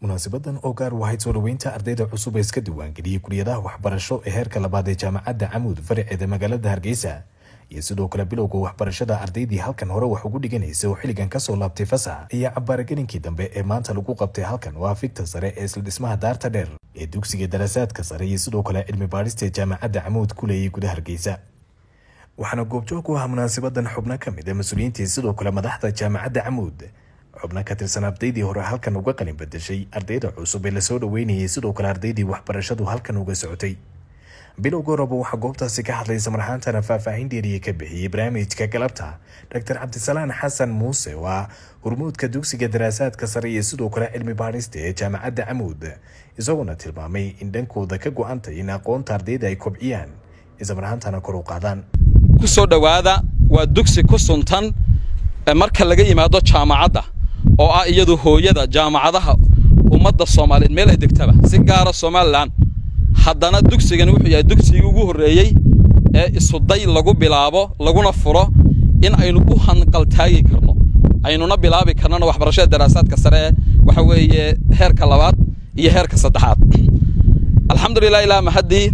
munaasabadan oo gaar wahayd soo dhoweynta ardayda cusub ee iska diiwaangeliyey kuliyadaha waxbarasho ee heerka labaad ee jaamacadda camuud faraceeda magaalada hargeysa iyo sidoo kale bilowga waxbarashada ardaydii halkan hore wax ugu dhiganaysa oo xilligan kasoo laabtay fasax iyo cabbaaragelinkii dambe ee maanta lagu qabtay halkan waa fikta sare ee isla dhismaha daarta dheer ee dugsiga daraasaadka sare iyo sidoo kale cilmi baadhista ee jaamacadda camuud ku leeyay gudaha hargeysa waxaana goobjoog u ah munaasabadan xubno ka mid a mas-uuliyiintii sidoo kale madaxda jaamacadda camuud xubno ka tirsan ardaydii hore halkan uga qalin badashay ardayda cusub ee lasoo dhoweynayay sidoo kale ardaydii waxbarashadu halkan uga socotay bilowga horeba waxaa goobtaasi ka hadlay samarxaantana faahfaahin dheeriye ka bixiyey barnaamijka galabta doctor cabdisalaan xasan muuse oo ah hormuudka dugsiga daraasaadka sare iyo sidoo kale cilmi baadhista ee jaamacadda camuud isagoona tilmaamay in dhankooda ka go-antay in aqoonta ardayda ay kobciyaan islamarhaantana kor u qaadaan ku soo dhowaada waa dugsi ku suntan marka laga yimaado jaamacadda oo ah iyadu hooyada jaamacadaha ummadda soomaaliyeed meel ay degtaba si gaara somalilan haddana dugsigani wuxuu yahay dugsigii ugu horreeyey ee isuday lagu bilaabo laguna furo in aynu u hanqaltaagi karno aynuna bilaabi karnona waxbarashada daraasaadka sare ee waxa weeye heerka labaad iyo heerka saddexaad alxamdulilah ilaa mahaddii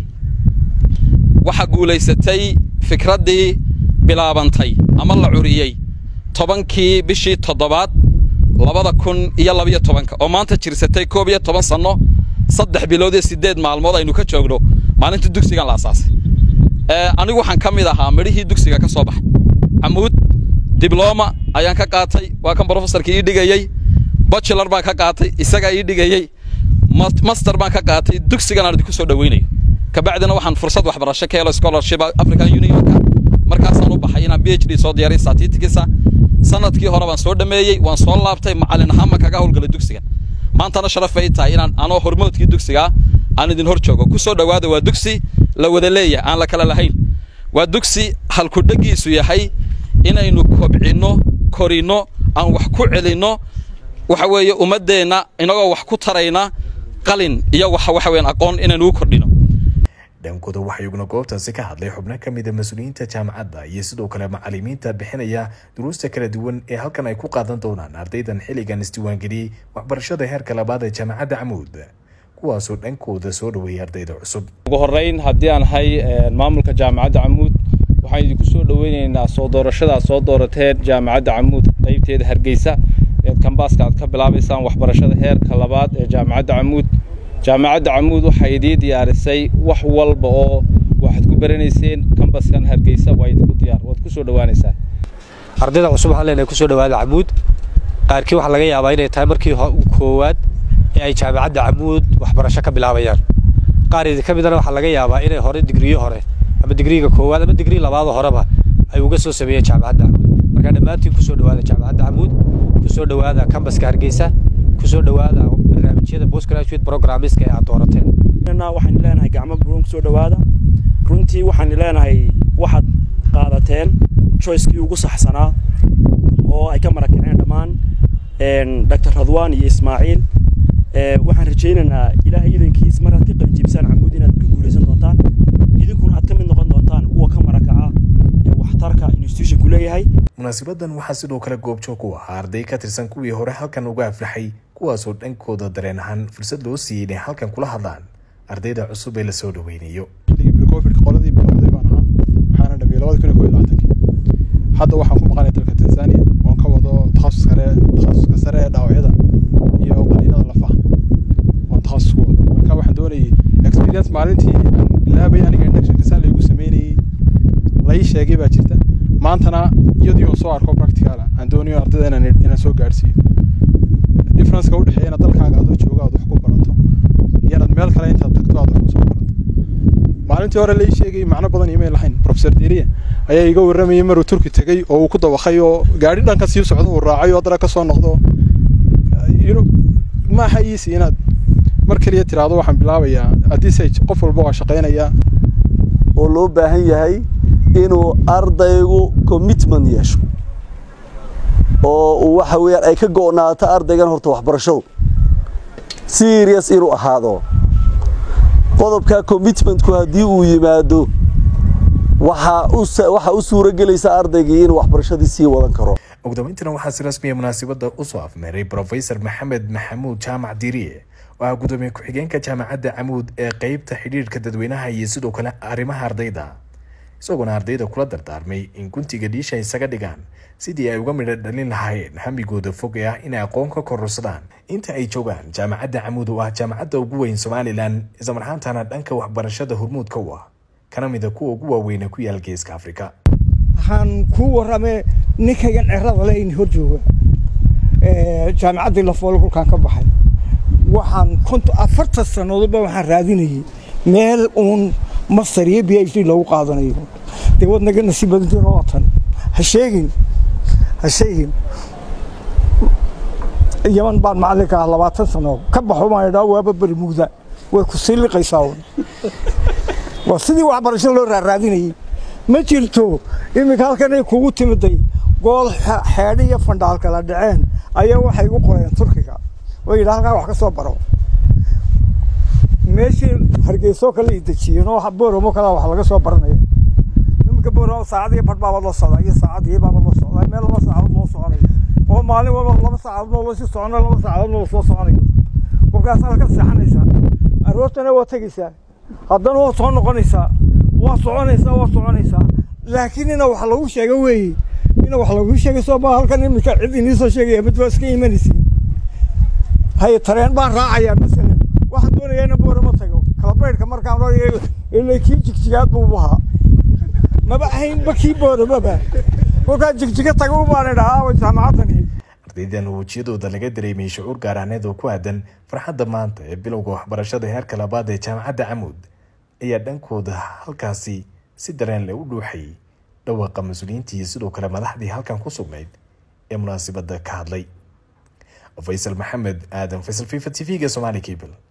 waxaa guulaysatay fikraddii bilaabantay ama la curiyey tobankii bishii toddobaad labada kun iyo labiyo tobanka oo maanta jirsatay koob iyo toban sanno saddex bilood iyo siddeed maalmood aynu ka joogno maalintii dugsigan la asaasay anigu waxaan ka mid ahaa midhihii dugsiga ka soo baxay camuud dibloma ayaan ka qaatay waa kan brofesorka ii dhigayey bachelar baan ka qaatay isagaa ii dhigayey master baan ka qaatay dugsigan aan idinku soo dhoweynayo kabacdina waxaan fursad waxbarasho ka helo scholarship african unionka markaasaan u baxay inaan b h d soo diyaaray statistics sanadkii hore baan soo dhameeyey waan soo laabtay macallin ahaan baan kaga howlgalay dugsigan maantana sharaf ay tahay inaan anoo hormoodkii dugsigaa aan idin hor joogo ku soo dhowaada waa dugsi la wada leeyahay aan la kala lahayn waa dugsi halkudhegiisu yahay inaynu kobcinno korinno aan wax ku celinno waxa weeye ummaddeenna inagoo wax ku tarayna qalin iyo waxa waxa weeyaan aqoon inaynu u kordhino dhankooda waxaa iyaguna goobtaasi ka hadlay xubno ka mid a mas-uuliyiinta jaamacadda iyo sidoo kale macallimiinta bixinaya duruusta kala duwan ee halkan ay ku qaadan doonaan ardaydan xilligan isdiiwaangeliyey waxbarashada heerka labaad ee jaamacadda camuud kuwaasoo dhankooda soo dhoweeyay ardayda cusub ugu horreyn haddii aan ahay maamulka jaamacadda camuud waxaan idinku soo dhoweynaynaa soo doorashadaad soo doorateen jaamacadda camuud qaybteeda hargeysa eed kambaaska aad ka bilaabaysaan waxbarashada heerka labaad ee jaamacadda camuud jaamacadda camuud waxay idii diyaarisay wax walba oo waxaad ku baranayseen kambaskan hargeysa waa idinku diyaar waad ku soo dhowaanaysaan ardayda cusub waxaan leenahay ku soo dhowaada camuud qaarkii waxaa laga yaabaa inay tahay markii koowaad ee ay jaamacadda camuud waxbarasho ka bilaabayaan qaar idinka midana waxaa laga yaabaa inay hore digriyo hore ama digriiga koowaad ama digrii labaado horeba ay uga soo sameeyeen jaamacadda camuud marka dhammaantiin ku soo dhowaada jaamacadda camuud ku soo dhowaada kambaska hargeysa ku soo dhowaada barnaamijyada postgraduate programmeska ee aad doorateen waxaan leenahay gacmo buruun kusoo dhowaada runtii waxaan leenahay waxaad qaadateen choicekii ugu saxsanaa oo ay ka marakaceen dhammaan dr radwan iyo ismaaciil waxaan rajaynaynaa ilaahay idankiis mar aad ka qalinjibisaan camuud inaad ku guulaysan doontaan idinkuna aad ka mid noqon doontaan kuwa ka marakaca ee waxtarka institutionku leeyahay munaasabadan waxaa sidoo kale goobjoog u ahaa arday ka tirsan kuwii hore halkan uga aflaxay kuwaasoo dhankooda dareen ahaan fursad loo siiyey inay halkan kula hadlaan ardayda cusub ee lasoo dhoweynayo covidka qoladii bilowday baan ahaa waxaana dhamiyey labada kun iyo kow iyo labaatankii hadda waxaan ku maqanay dalka tanzania oon ka wado takhasus kare takhasuska sare ee dhaawacyada iyo qaliinada lafaha oon takhasus ku wado marka waxaan doonayay experience maalintii aan bilaabay aniga inductionka saa laygu sameynayey lai sheegay baa jirta maantana iyadii oo soo arko practical aan doonayo ardayda inaan inaan soo gaarsiiyo differenceka u dhexeeya inaad dalkaaga adoo jooga aad wax ku barato iyo inaad meel kale intaad tagto aad wax kusoo barato maalintii hore lai sheegay macno badan imay lahayn professor deriya ayaa iga warramayay maruu turki tegey oo uu ku dawaqay oo gaadhi dhanka sii socdo uu raacay oo haddana ka soo noqdo ma aha easy inaad mar keliya tiraahdo waxaan bilaabayaa haddii qof walba waa shaqaynayaa oo loo baahan yahay inuu ardaygu commitment yeesho oo uu waxa weeyaan ay ka go'naato ardaygan horta waxbarashadu serious inuu ahaado qodobka commitmentku haddii uu yimaado waxaa u suuro gelaysa ardaygii inuu waxbarashadii sii wadan karo ugu dambeyntiina waxaa si rasmiya munaasabadda usoo afmeeray brofesor maxamed maxamuud jaamac diiriye oo ah gudoomiye ku-xigeenka jaamacadda camuud ee qeybta xidhiirka dadweynaha iyo sidoo kale arrimaha ardayda isagoona ardayda kula dardaarmay in guntiga dhiisha isaga dhigaan sidii ay uga midho dhalin lahaayeen hamigooda fog ee ah inay aqoon ka kororsadaan inta ay joogaan jaamacadda camuud oo ah jaamacadda ugu weyn somalilan islamarhaantana dhanka waxbarashada hormuudka u ah kana mida kuwa ugu waaweyna ku yaal geeska afrika waxaan kuu warramay ninkaygan cerada le in hor jooga jaamacaddii lafoole kolkaan ka baxay waxaan konto afartan sannadoodba waxaan raadinayay meel uun master iyo b h d loogu qaadanayo dee waad naga nasiib badantiin oo tan ha sheegin ha sheegin yaman baan macallinka ah labaatan sannadood ka baxo baan idhaa waaba beri mugda way ku sii liqaysaa un waa sidii waxbarashada loo raaraadinayay ma jirto iminka halkanay kugu timiday gool xeedhi iyo fandhaal kala dhaceen ayaa waxay igu qoreen turkiga oo yidha halkaa wax ka soo baro meeshii hargeysoo kale i dejiyeen oo booramo kale wax laga soo baranaya iminka booramo saacadii badh baaba loo socdaa iyo saacadii baaba loo socdaa meel laba saacadood loo soconayo oo maalin walba laba saacadood noo lasii soconayo laba saacadood noo soo soconayo kolkaas halka seexanaysaa aroortana waa tegaysaa haddana waa soo noqonaysaa waa soconaysaa waa soconaysaa laakiin ina wax lagu sheega weeye ina wax lagu sheegay soo baa halkan iminka cid inii soo sheegaya mid waa iska imanaysiin haye tareen baan raacayaa masalan waxaan doonayaa ina boorama tago kalabaydhka markaan oranaya ilaa kii jigjigaad buu ahaa maba ahaynba kii booramaba kolkaa jigjiga tago baan idhahaa jaamacaddani ardaydan wejiyadooda laga dareemay shucuur gaaraaneed oo ku aadan farxadda maanta ee bilowga waxbarashada heerka labaad ee jaamacadda camuud ayaa dhankooda halkaasi si dareen leh u dhuuxayay dhawaaqa mas-uuliyiintii iyo sidoo kale madaxdii halkan ku sugnayd ee munaasabadda ka hadlay faysal maxamed aadan faysal fifa t v-ga somali cable